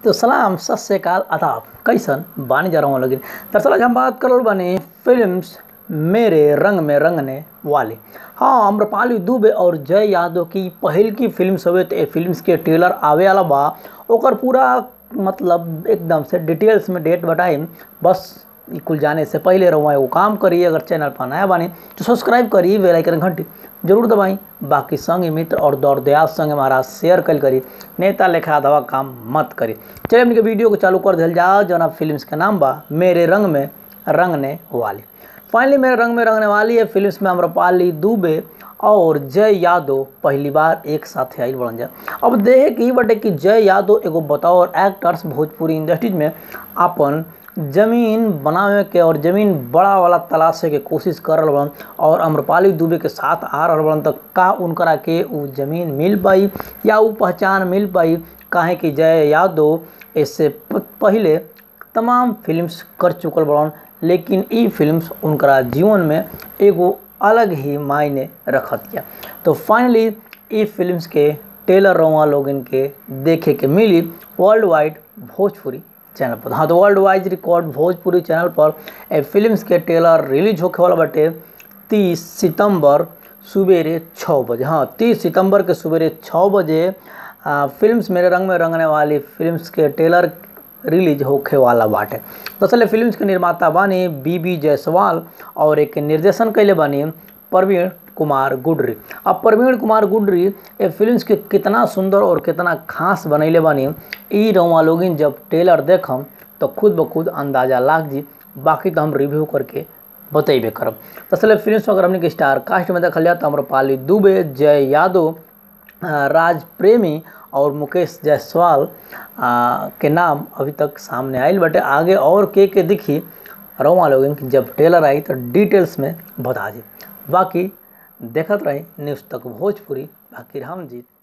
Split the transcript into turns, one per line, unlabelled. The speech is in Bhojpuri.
तो सलाम सत श्रीकाल आदाब कैसन बानी जा रहा हूँ लेकिन दरअसल आज हम बात करल बानी फिल्म्स मेरे रंग में रंगने वाली हाँ अम्रपाली दुबे और जय यादव की पहिल की फिल्म हवे तो ये फिल्म्स के ट्रेलर आवे वाला बा ओकर पूरा मतलब एकदम से डिटेल्स में डेट बताई बस ई कुल जाने से पहले रहुआ एगो काम करी अगर चैनल पर नया बानी तो सब्सक्राइब करी बेल आइकन घंटी जरूर दबाई बाकी संग मित्र और दौड़ दयाल संग हमारा शेयर कल करी नेता लेखा दवा काम मत करी चलिए हमने के वीडियो को चालू कर दिल जाओ जना फिल्म्स के नाम बा मेरे रंग में रंगने वाली फाइनली मेरे रंग में रंगने वाली है फिल्म्स में अम्रपाली दुबे और जय यादव पहली बार एक साथ आयल बन जा अब देखे कि बटे कि जय यादव एगो बतौर एक्टर्स भोजपुरी इंडस्ट्रीज में अपन जमीन बनावे के और जमीन बड़ा वाला तलाशे के कोशिश कर रहा बन और अम्रपाली दुबे के साथ आ रहा बन तो का उनकरा के उ जमीन मिल पाई या उ पहचान मिल पाई काहे कि जय यादव इससे पहले तमाम फिल्म्स कर चुकल बड़न लेकिन ई फिल्म्स उनकरा जीवन में एगो अलग ही मायने रखत किया तो फाइनली ई फिल्म्स के टेलर रवा लोग इनके देखे के मिली वर्ल्ड वाइड भोजपुरी चैनल पर हाँ तो world wide record Bhojpuri channel पर ए फिल्म्स के ट्रेलर रिलीज होके वाला बटे तीस सितंबर सवेरे छः बजे हाँ तीस सितंबर के सवेरे छः बजे फिल्म्स मेरे रंग में रंगने वाली फिल्म्स के ट्रेलर रिलीज होखे वाला बाटे दरअसल फिल्म्स के निर्माता बानी बी बी जायसवाल और एक निर्देशन कैले बानी प्रवीण कुमार गुडरी अब प्रवीण कुमार गुडरी ये फिल्म्स के कितना सुंदर और कितना खास बनैले बानी ई रवा लोगिन जब ट्रेलर देखम तो खुद ब खुद अंदाजा लाग जी बाकी तो हम रिव्यू करके बतेबे करब दरअसल फिल्म्स अगर हमने के स्टार कास्ट में देखल जाए तो अम्रपाली दुबे जय यादव राज प्रेमी और मुकेश जायसवाल के नाम अभी तक सामने आयल बटे आगे और के के दिखी रवा लोग जब ट्रेलर आई तो डिटेल्स में बता दी बाकी देखत रही न्यूज़ तक भोजपुरी बाकी हम जीत